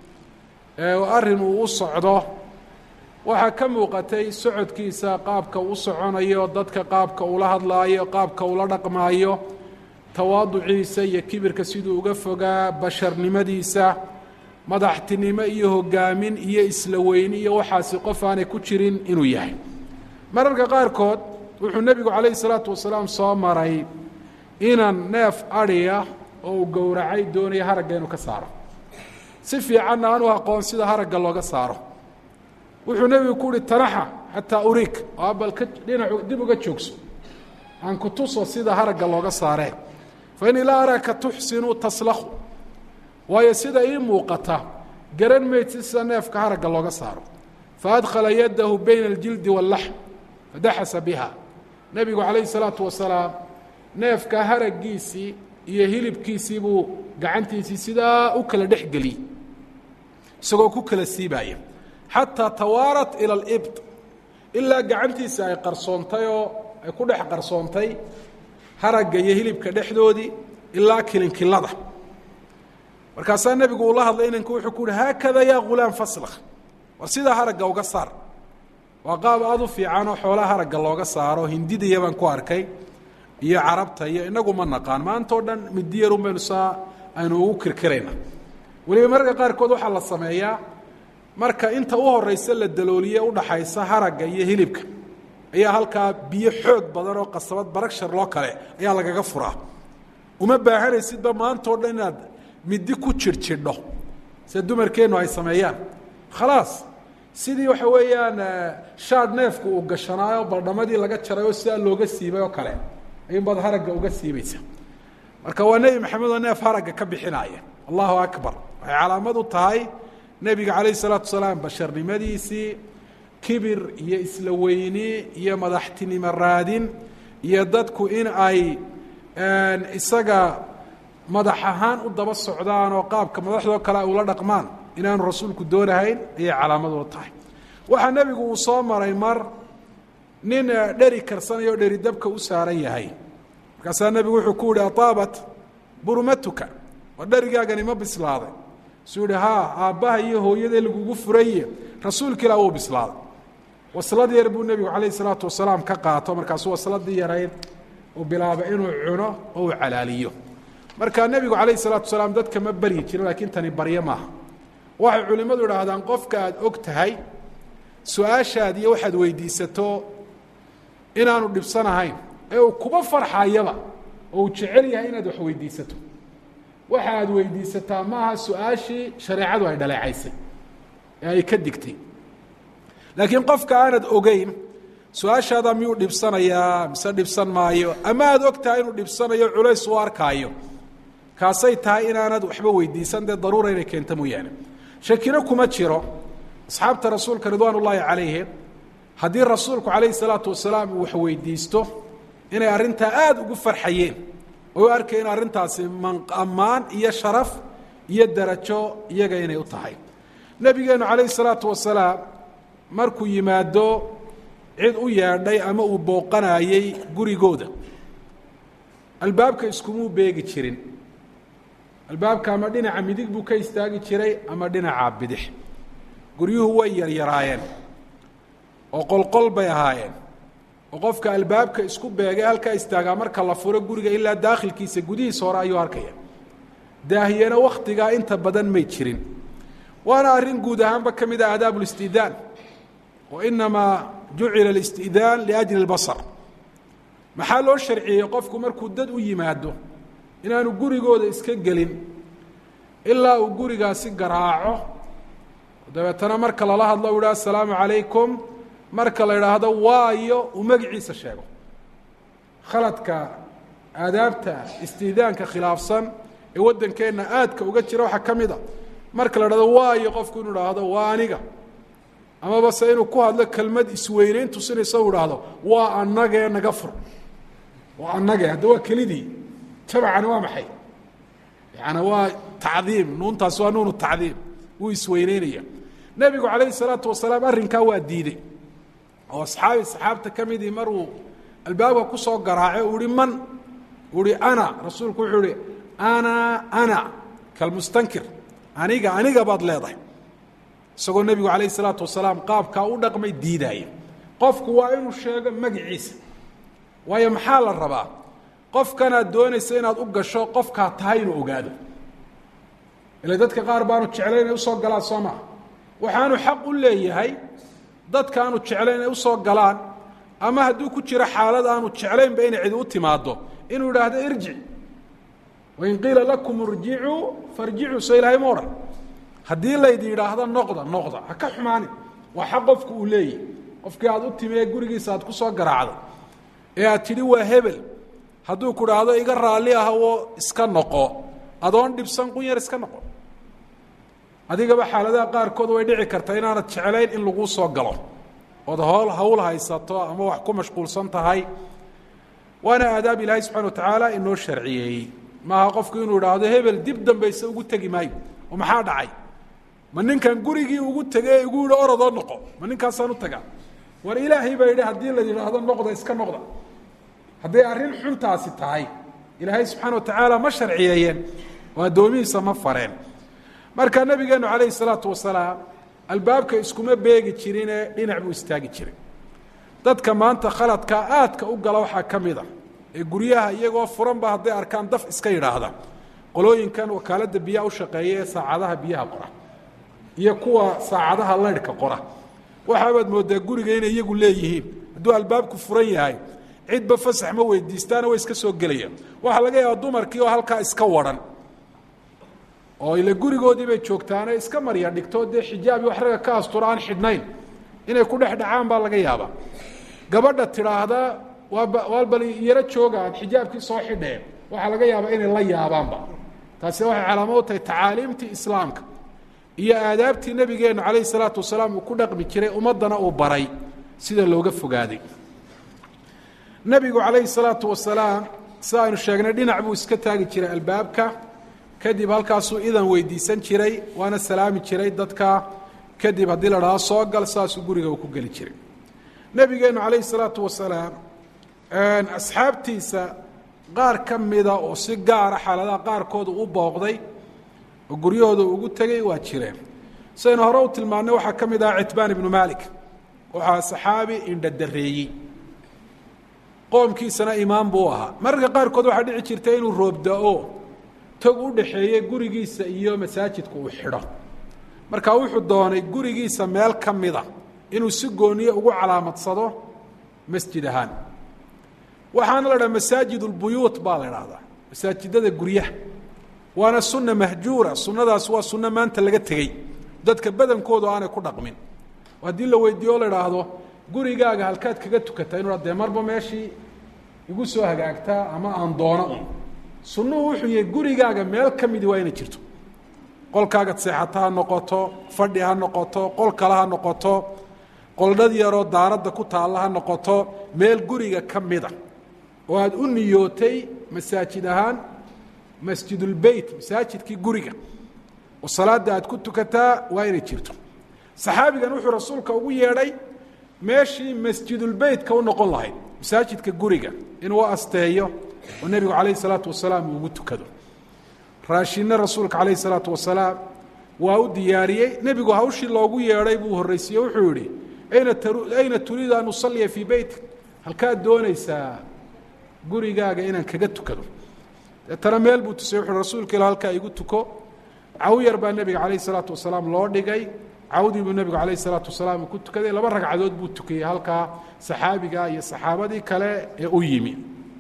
ee arrin uu u socdo waxaa ka muuqatay socodkiisa qaabka u soconayo dadka qaabka ula hadlaayo qaabka ula dhaqmaayo tawaaduciisa iyo kibirka siduu uga fogaa basharnimadiisa madaxtinimo iyo hogaamin iyo isla weyni iyo waxaasi qof aanay ku jirin inuu yahay mararka qaarkood wuxuu nebigu calayhi salaatu wasalaam soo maray inan neef adhiya oo uu gowracay doonaya haragga inuu ka saaro si fiicanna aanu aqoon sida haragga looga saaro wuxuu nebigu ku uhi tanaxa xataa uriik oo abalka dhinacu dib uga joogso aan ku tuso sida haragga looga saaree fa innii laa araaka tuxsinu taslakhu waayo sida ii muuqata garan maydsi sida neefka haragga looga saaro faadkhala yadahu bayna aljildi waاllaxm fadaxasa biha nebigu calayhi salaatu wasalaam neefka haraggiisii iyo hilibkiisii buu gacantiisii sidaa u kala dhex geliyey isagoo ku kala siibaaya xataa tawaarat ila alibt ilaa gacantiisa ay qarsoontay oo ay ku dhex qarsoontay haragga iyo hilibka dhexdoodii ilaa kilinkilada markaasaa nebigu uu la hadlay inanku wuxuu ku uhi haakada yaa ghulaam faslakh war sidaa haragga uga saar waa qaab aada u fiicanoo xoolaha haragga looga saaro hindidaya baan ku arkay iyo carabta iyo inagu ma naqaan maanta o dhan midiyarun baynu saa aynu ugu kirkirayna weliba mararka qaarkood waxaa la sameeyaa marka inta u horeysa la dalooliye udhaxaysa haragga iyo hilibka ayaa halkaa biyo xoog badan oo qasabad baragshar loo kale ayaa lagaga furaa uma baahanaysidba maanta o dhan inaad midi ku jirjidho sida dumarkeennu ay sameeyaan khalaas sidii waxa weeyaan shaad neefku uu gashanaayo baldhamadii laga jaray oo sidaa looga siibay oo kale ayuunbaad haragga uga siibaysa marka waa nebi maxamed oo neef haragga ka bixinaya allahu akbar waxay calaamad u tahay nebiga calayh isalaatu wasalaam basharnimadiisii kibir iyo isla weyni iyo madaxtinimo raadin iyo dadku in ay isaga madax ahaan u daba socdaan oo qaabka madaxdoo kale ay ula dhaqmaan inaanu rasuulku doonahayn ayay calaamad u tahay waxaa nebigu uu soo maray mar nin dheri karsanayo o dheri dabka u saaran yahay markaasaa nebigu wuxuu ku yihi ataabat burmatuka waa dherigaagani ma bislaaday suu yihi haa aabbaha iyo hooyadee lagugu furaye rasuulka ilah wuu bislaaday waslad yar buu nebigu calayh isalaatu wasalaam ka qaato markaasuu wasladii yarayd uu bilaabay inuu cuno oo uu calaaliyo marka nebigu calayh isalaatu wasalaam dadka ma baryi jirin laakiin tani baryo maaha waxay culimmadu idhaahdaan qofka aad og tahay su-aashaad iyo waxaad weydiisato inaanu dhibsanahayn ee uu kuba farxayaba oo uu jecel yahay inaad wax weydiisato waxa aad weydiisataa maaha su-aashii shareecadu ay dhaleecaysay ee ay ka digtay laakiin qofka aanad ogeyn su-aashaada miyuu dhibsanayaa mise dhibsan maayo ama aad og tahay inuu dhibsanayo culays u arkaayo kaasay tahay inaanad waxba weydiisan dee daruura inay keento mooyaane shakino kuma jiro asxaabta rasuulka ridwaan ullaahi calayhi haddii rasuulku calayhi salaatu wasalaam uu wax weydiisto inay arrintaa aada ugu farxayeen oo u arkayeen arrintaasi ammaan iyo sharaf iyo darajo iyaga inay u tahay nebigeennu calayhi salaatu wasalaam markuu yimaado cid u yeedhay ama uu booqanaayey gurigooda albaabka iskumuu beegi jirin albaabka ama dhinaca midig buu ka istaagi jiray ama dhinaca bidix guryuhu way yaryaraayeen oo qolqol bay ahaayeen oo qofka albaabka isku beegay halkaa istaagaa marka la furo guriga ilaa daakhilkiisa gudihiisa hore ayuu arkaya daahiyana wakhtigaa inta badan may jirin waana arrin guud ahaanba ka mid ah aadaab اlistidaan wa inamaa jucila اlistidaan liajli اlbasar maxaa loo sharciyey qofku markuu dad u yimaado inaanu gurigooda iska gelin ilaa uu gurigaasi garaaco dabeetana marka lala hadlo u yidhaha asalaamu calaykum marka la idhaahdo waayo uu magiciisa sheego khaladka aadaabta istiidaanka khilaafsan ee waddankeenna aadka uga jira waxaa ka mid a marka la idhahdo waayo qofku inuu idhaahdo waa aniga amaba se inuu ku hadlo kelmad isweyneyn tusinaysa u idhaahdo waa annagee naga fur waa annagee hadda waa kelidii jamacani waa maxay yaani waa tacdiim nuuntaasi waa nuunu tacdiim wuu isweyneynaya nebigu calayhi salaatu wasalaam arrinkaa waa diidey oo asxaabi saxaabta ka midii maruu albaabka ku soo garaace uu ihi man uu ihi ana rasuulku wuxuu ihi ana ana kalmustankir aniga aniga baad leedahay isagoo nebigu calayhi salaatu wasalaam qaabkaa u dhaqmay diidaaya qofku waa inuu sheego magiciisa waayo maxaa la rabaa qofkanaad doonaysa inaad u gasho qofkaa tahay inuu ogaado ila dadka qaar baanu jeclayn inay usoo galaan soo maa waxaanu xaq u leeyahay dadka aanu jeclayn inay usoo galaan ama hadduu ku jiro xaalad aanu jeclaynba inay cidi u timaado inuu idhaahdo irjic wain qiila lakum irjicuu farjicuu so ilaahay ma odhan haddii laydi yidhaahdo noqda noqda ha ka xumaanin waa xaq qofku uu leeyahy qofkii aad u timi ee gurigiisa aad ku soo garaacday ee aad tidhi waa hebel hadduu ku dhaahdo iga raalli ah oo iska noqo adoon dhibsan qun yar iska noqo adigaba xaaladaha qaarkood way dhici kartaa inaanad jeclayn in laguu soo galo ood hool hawl haysato ama wax ku mashquulsan tahay waana aadaab ilaahay subxana watacaala inoo sharciyeeyey maaha qofku inuu idhaahdo hebel dib dambayse ugu tegi maayo oo maxaa dhacay ma ninkan gurigii ugu tegey igu yihi orodoo noqo ma ninkaasaan u tagaa war ilaahay baa yidhi haddii la yidhaahdo noqda iska noqda hadday arrin xuntaasi tahay ilaahay subxaana watacaala ma sharciyeeyeen oo addoomihiisa ma fareen marka nabigeenu calayhi salaatu wasalaam albaabka iskuma beegi jirine dhinac buu istaagi jiray dadka maanta khaladka aadka u gala waxaa ka mid a ee guryaha iyagoo furanba hadday arkaan daf iska yidhaahda qolooyinkan wakaaladda biyaha u shaqeeya ee saacadaha biyaha qora iyo kuwa saacadaha laydhka qora waxaabaad mooddaa guriga inay iyagu leeyihiin hadduu albaabku furan yahay cidba fasax ma weydiistaana way iska soo gelayaan waxaa laga yaabaa dumarkii oo halkaa iska waran oo ile gurigoodii bay joogtaane iska marya dhigto dee xijaabi wax ragga ka astura aan xidhnayn inay ku dhex dhacaan baa laga yaabaa gabadha tidhaahda waaba waa bal yaro jooga aan xijaabkii soo xidheen waxaa laga yaabaa inay la yaabaanba taasi waxay calaamo u tahay tacaaliimtii islaamka iyo aadaabtii nebigeennu calayhi salaatu wasalaam uu ku dhaqmi jiray ummaddana uu baray sida looga fogaaday nebigu calayhi salaatu wasalaam sida aynu sheegnay dhinac buu iska taagi jiray albaabka kadib halkaasuu idan weydiisan jiray waana salaami jiray dadka kadib haddii la dhaho soo gal saasuu guriga uu ku geli jiray nebigeennu calayhi salaatu wasalaam asxaabtiisa qaar ka mida oo si gaara xaaladaha qaarkooda u booqday oo guryahooda ugu tegey waa jireen sidaynu hore u tilmaannay waxaa ka mid aha citbaan ibnu maalik waxaa saxaabi indhadareeyey qoomkiisana imaam buu ahaa mararka qaarkood waxaa dhici jirta inuu roobda-o tog u dhaxeeye gurigiisa iyo masaajidka uu xidho marka wuxuu doonay gurigiisa meel ka mida inuu si gooniye ugu calaamadsado masjid ahaan waxaana la dhaha masaajid اlbuyuut baa la dhahdaa masaajidada guryaha waana sunna mahjuura sunnadaas waa sunno maanta laga tegey dadka badankoodu aanay ku dhaqmin haddii la weydiiyo o la idhaahdo gurigaaga halkaad kaga tukataa inu dee marba meeshii igu soo hagaagtaa ama aan doono un sunnuhu wuxuu yahay gurigaaga meel ka midi waa inay jirto qolkaagad seexata ha noqoto fadhi ha noqoto qol kale ha noqoto qoldhad yaroo daaradda ku taalla ha noqoto meel guriga ka mida oo aada u niyootay masaajid ahaan masjidulbeyt masaajidkii guriga oo salaadda aad ku tukataa waa inay jirto saxaabigan wuxuu rasuulka ugu yeedhay meeshii masjidulbeytka u noqon lahayd masaajidka guriga inuu asteeyo oo nebigu calayhi salaatu wasalaam uu ugu tukado raashinna rasuulka calayhi salaatu wasalaam waa u diyaariyey nebigu hawshii loogu yeedhay buu horraysiiye wuxuu yihi ayna ayna turiidu an usalliya fii beytik halkaad doonaysaa gurigaaga inaan kaga tukado deetana meel buu tusay wuxuu rasuulka ila halkaa igu tuko caw yar baa nebiga calayh isalaatu wasalaam loo dhigay cawdii buu nebigu calayh isalaatu wasalaam uu ku tukaday laba ragcadood buu tukayey halkaa saxaabiga iyo saxaabadii kale ee u yimi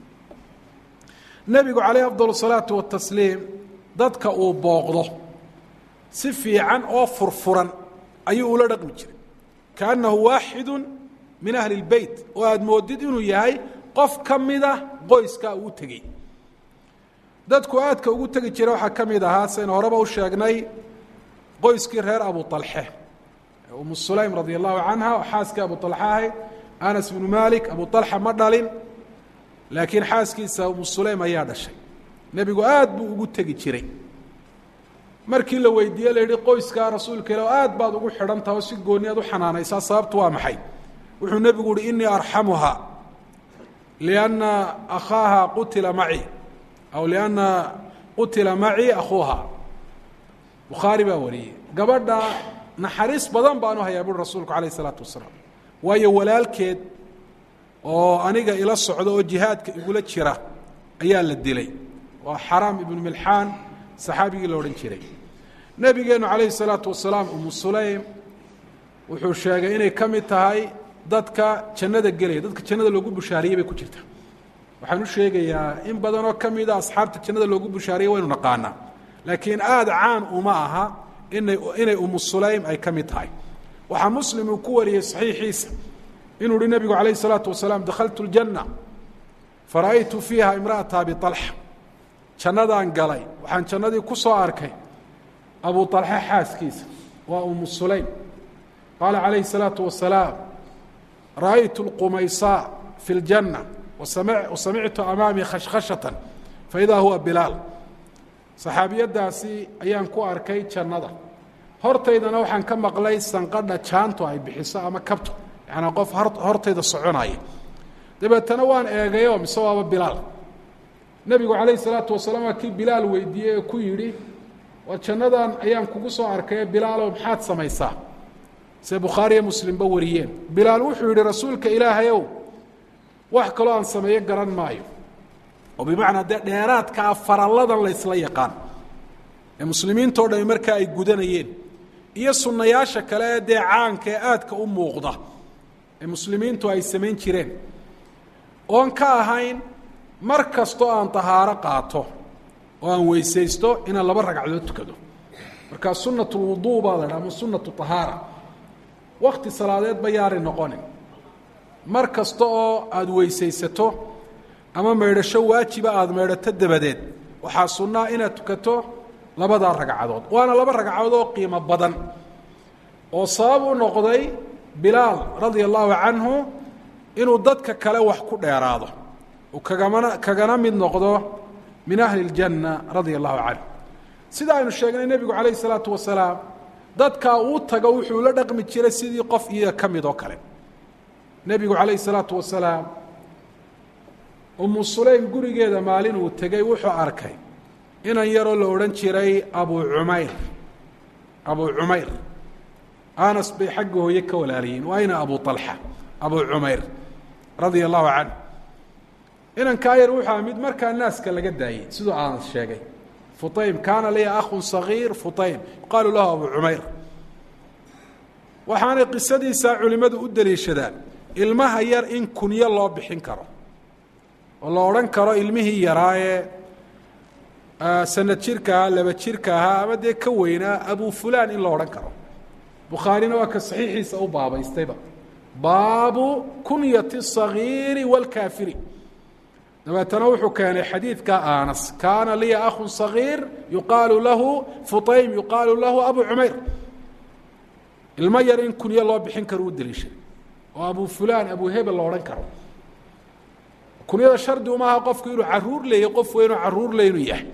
nebigu calayh afdal salaatu watasliim dadka uu booqdo si fiican oo furfuran ayuu ula dhaqmi jiray kaannahu waaxidu min ahli اlbeyt oo aada moodid inuu yahay qof ka mida qoyskaa uu tegey dadku aadka ugu tegi jira waxaa ka mid ahaa saynu horeba u sheegnay qoyskii reer abu طalxe umu sulaym radia allahu canha oo xaaskii abu طalxe ahayd anas bnu malik abu طalxa ma dhalin laakiin xaaskiisa umu sulaym ayaa dhashay nebigu aad buu ugu tegi jiray markii la weydiiye la yihi qoyskaa rasuulka ila aad baad ugu xidhan taha oo si gooni aad u xanaanaysaa sababtu waa maxay wuxuu nebigu uhi inii arxamuha lianna akhaaha qutila maci aw lianna qutila macii akhuuha bukhaari baa wariyey gabadha naxariis badan baanu hayaa buuri rasuulku calayh isalaatu wasalaam waayo walaalkeed oo aniga ila socda oo jihaadka igula jira ayaa la dilay waa xaraam ibnu milxaan saxaabigii la odhan jiray nebigeennu calayhi salaatu wasalaam umu sulaym wuxuu sheegay inay ka mid tahay dadka jannada gelaya dadka jannada loogu bushaariyey bay ku jirta waxaan u sheegayaa in badanoo ka mida asxaabta jannada loogu bushaariyey waynu naqaanaa laakiin aada caan uma aha inay inay umu sulaym ay ka mid tahay waxaa muslim uu ku wariyey saxiixiisa inuu uhi nebigu calayh isalaatu wasalaam dakhaltu ljanna fara'aytu fiiha imra'ata abi alxa jannadaan galay waxaan jannadii ku soo arkay abu alxe xaaskiisa waa umu sulaym qaala calayhi الsalaatu wasalaam ra'aytu اlqumaysaa fi اljanna wasamictu amaamii khashkhashatan faidaa huwa bilaal saxaabiyaddaasi ayaan ku arkay jannada hortaydana waxaan ka maqlay sanqadha jaantu ay bixiso ama kabto yacanaa qof hortayda soconaya dabeetana waan eegayo mise waaba bilaal nebigu calayhi salaatu wasalaam waa kii bilaal weydiiyey ee ku yidhi war jannadan ayaan kugu soo arkaye bilaalow maxaad samaysaa se bukhaariyo muslimba wariyeen bilaal wuxuu yidhi rasuulka ilaahayow wax kaloo aan sameeyo garan maayo oo bimacnaa dee dheeraadkaa faralladan laysla yaqaan ee muslimiintao dhami markaa ay gudanayeen iyo sunnayaasha kale ee dee caanka ee aadka u muuqda ee muslimiintu ay samayn jireen oon ka ahayn mar kastoo aan tahaaro qaato oo aan weysaysto inaan laba ragcadood tukado markaa sunat lwuduu baa la dhaha ama sunatu tahaara wakti salaadeed ba yaari noqonin mar kasta oo aada weysaysato ama maydhasho waajiba aada maydhato dabadeed waxaa sunnaa inaad tukato labadaa ragcadood waana laba ragcadood oo qiimo badan oo sabab u noqday bilaal radia allahu canhu inuu dadka kale wax ku dheeraado uu kagamana kagana mid noqdo min ahli اljanna radia allahu canhu sida aynu sheegnay nebigu calayh isalaatu wasalaam dadkaa uu tago wuxuu la dhaqmi jiray sidii qof iyaga ka mid oo kale nebigu calayh isalaatu wasalaam umu sulaym gurigeeda maalin uu tegey wuxuu arkay inan yaroo la odhan jiray abu cumayr abu cumayr anas bay xagga hooye ka walaaliyeen waa ina abu alxa abu cumayr radia allahu canhu inankaa yar wuxuu aha mid markaa naaska laga daayey siduu anas sheegay fuaym kaana liya akhun sagiir fuaym yuqaalu lahu abu cumayr waxaanay qisadiisaa culimmadu u daliishadaan ilmaha yar in kunyo loo bixin karo oo la odhan karo ilmihii yaraa ee sanad jirka ahaa laba jirka ahaa ama dee ka weynaa abu fulan in la odhan karo bukhaarina waa ka saxiixiisa u baabaystayba baabu kunyati الصagiiri wاlkaafiri dabeetana wuxuu keenay xadiidka anas kaana liya akhun صagiir yuqaalu lahu fuaym yuqaalu lahu abu cumayr ilmo yar in kunyo loo bixin karo u daliishaday oo abu fulan abu hebel la odhan karo kunyada shardi umaaha qofku inuu caruur leeyahy qof weynoo caruur le inuu yahay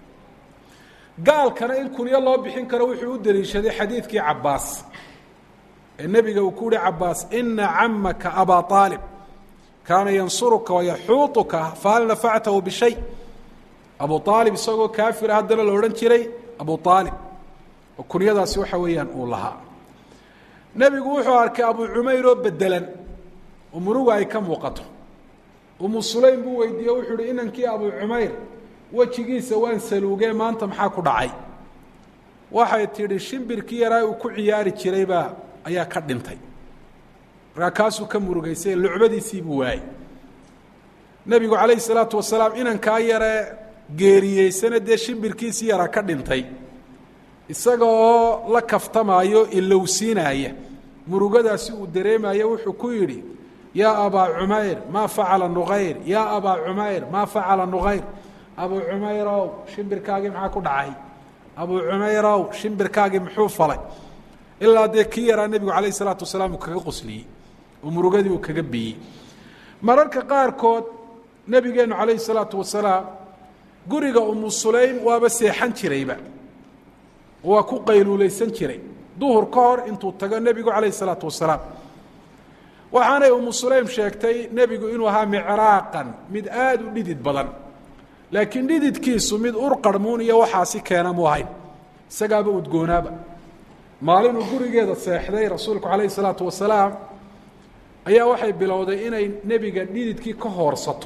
gaalkana in kunyo loo bixin karo wuxuu u daliishaday xadiidkii cabaas ee nebiga uu ku uhi cabaas ina camaka abaa aalib kaana yansuruka wayaxuuطuka fahal nafactahu bishay abu aalib isagoo kaafira haddana la odhan jiray abu aalib oo kunyadaasi waxa weeyaan uu lahaa nebigu wuxuu arkay abu cumayr oo bedelan oo muruga ay ka muuqato umu sulaym buu weydiiye wuxuu uhi inankii abu cumayr wejigiisa waan saluugee maanta maxaa ku dhacay waxay tidhi shimbirkii yaraa uu ku ciyaari jiraybaa ayaa ka dhintay markaa kaasuu ka murugaysay lucbadiisii buu waayey nebigu calayhi salaatu wasalaam inankaa yaree geeriyeysana dee shimbirkiisii yaraa ka dhintay isaga oo la kaftamaayo ilowsiinaaya murugadaasi uu dareemayo wuxuu ku yidhi yaa abaa cumayr maa facala nuqayr yaa abaa cumayr maa facala nuqayr abuu cumayrow shimbirkaagii maxaa ku dhacay abuu cumayrow shimbirkaagii muxuu falay ilaa dee kii yaraa nebigu calayh isalaatu wasalaam uu kaga qosliyey oo murugadii uu kaga biyey mararka qaarkood nebigeennu calayhi salaatu wasalaam guriga umu sulaym waaba seexan jirayba waa ku qayluulaysan jiray duhur ka hor intuu tago nebigu calayhi salaatu wasalaam waxaanay umu sulaym sheegtay nebigu inuu ahaa micraaqan mid aada u dhidid badan laakiin dhididkiisu mid urqarhmuun iyo waxaasi keena mu ahayn isagaaba udgoonaaba maalinuu gurigeeda seexday rasuulku calayhi salaatu wasalaam ayaa waxay bilowday inay nebiga dhididkii ka hoorsato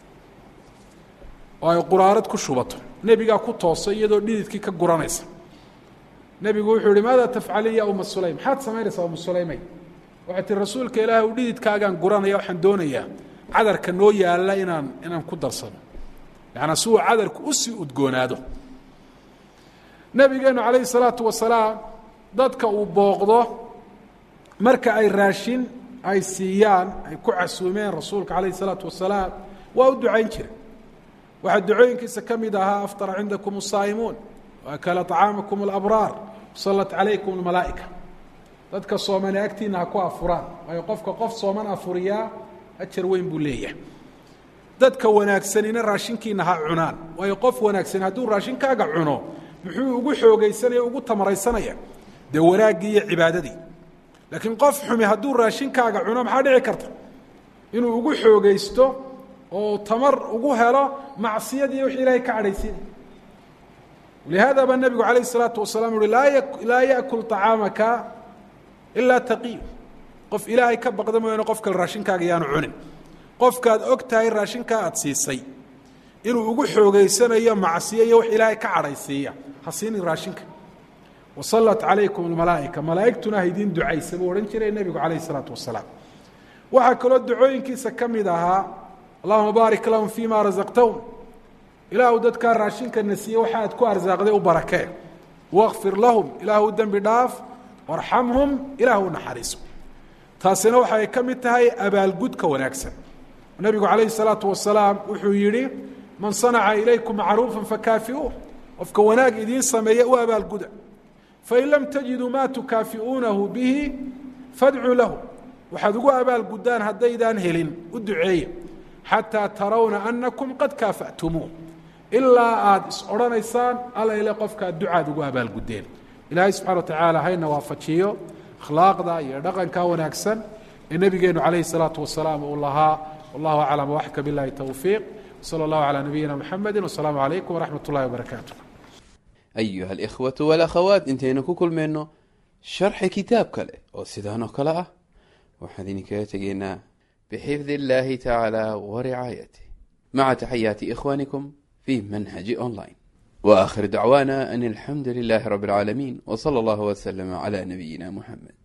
oo ay quraarad ku shubato nebigaa ku toosay iyadoo dhididkii ka guranaysa nebigu wuxuu yihi maada tafcali ya uma sulaym maxaad samaynaysaa uma sulaymay waxay tihi rasuulka ilaah u dhididkaagaan guranaya waxaan doonayaa cadarka noo yaalla inaan inaan ku darsano yacanaa si uu cadarku usii udgoonaado nebigeennu calayhi salaatu wasalaam dadka uu booqdo marka ay raashin ay siiyaan ay ku casuumeen rasuulka calayhi salaatu wasalaam waa u ducayn jira waxaa ducooyinkiisa ka mid ahaa aftara cindakum asaa'imuun waakala طacaamakum alabraar sallat calaykum almalaa'ika dadka soomane agtiina ha ku afuraan waayo qofka qof sooman afuriyaa ajar weyn buu leeyahay dadka wanaagsanina raashinkiina ha cunaan waayo qof wanaagsan hadduu raashinkaaga cuno muxuu ugu xoogaysanaya ugu tamaraysanaya dee wanaaggii iyo cibaadadii laakiin qof xumi hadduu raashinkaaga cuno maxaa dhici karta inuu ugu xoogaysto oo tamar ugu helo macsiyadii wix ilaahay ka cadhaysiinay lihaada baa nebigu calayh isalaatu wasalaam uhi laa yaأkul طacaamaka ilaa taqiy qof ilaahay ka baqda mooyaane qof kale raashinkaaga yaanu cunin qofkaad og tahay raashinkaa aad siisay inuu ugu xoogeysanayo macsiyo iyo wax ilaahay ka cadhaysiiya ha siinin raashinka wasallat calaykum almalaa'ika malaa'igtuna ha idiin ducaysa buu odhan jiray nebigu calayh isalaatu wasalaam waxaa kaloo ducooyinkiisa ka mid ahaa allahuma baarik lahum fii ma rasaqtahum ilaahu dadkaa raashinka na siiye waxa aad ku arsaaqday u barakee wakfir lahum ilaahu u dembi dhaaf warxamhum ilaahu u naxariiso taasina waxay ka mid tahay abaalgudka wanaagsan nebigu calayhi salaatu wasalaam wuxuu yidhi man sanaca ilaykum macruufa fakaafiuuh qofka wanaag idiin sameeya u abaalguda fain lam tajiduu maa tukaafi'uunahu bihi fadcuu lahu waxaad ugu abaalgudaan haddaydaan helin u duceeya xataa tarawna anakum qad kaafa'tumuuh ilaa aada is odhanaysaan alla ile qofkaad ducaad ugu abaalgudeen ilaahay subxana wa tacaala hayna waafajiyo akhlaaqda iyo dhaqanka wanaagsan ee nebigeenu calayhi salaatu wasalaam uu lahaa wallahu aclam waxka billahi towfiiq wsala allahu calaa nabiyina muxamedi wasalaamu calaykum waraxmat ullahi wabarakaatu
ayuha alikhwatu walakhawaat intaynu ku kulmayno sharxi kitaab kale oo sidaan oo kale ah waxaan idinkaga tegaynaa bixifdi illahi tacaala waricaayatih maca taxayaati ikhwanikum fi manhaji online waakhir dacwaana an alxamdu lilahi rabi اlcaalamiin wsala allahu wslama cla nabiyina muxamed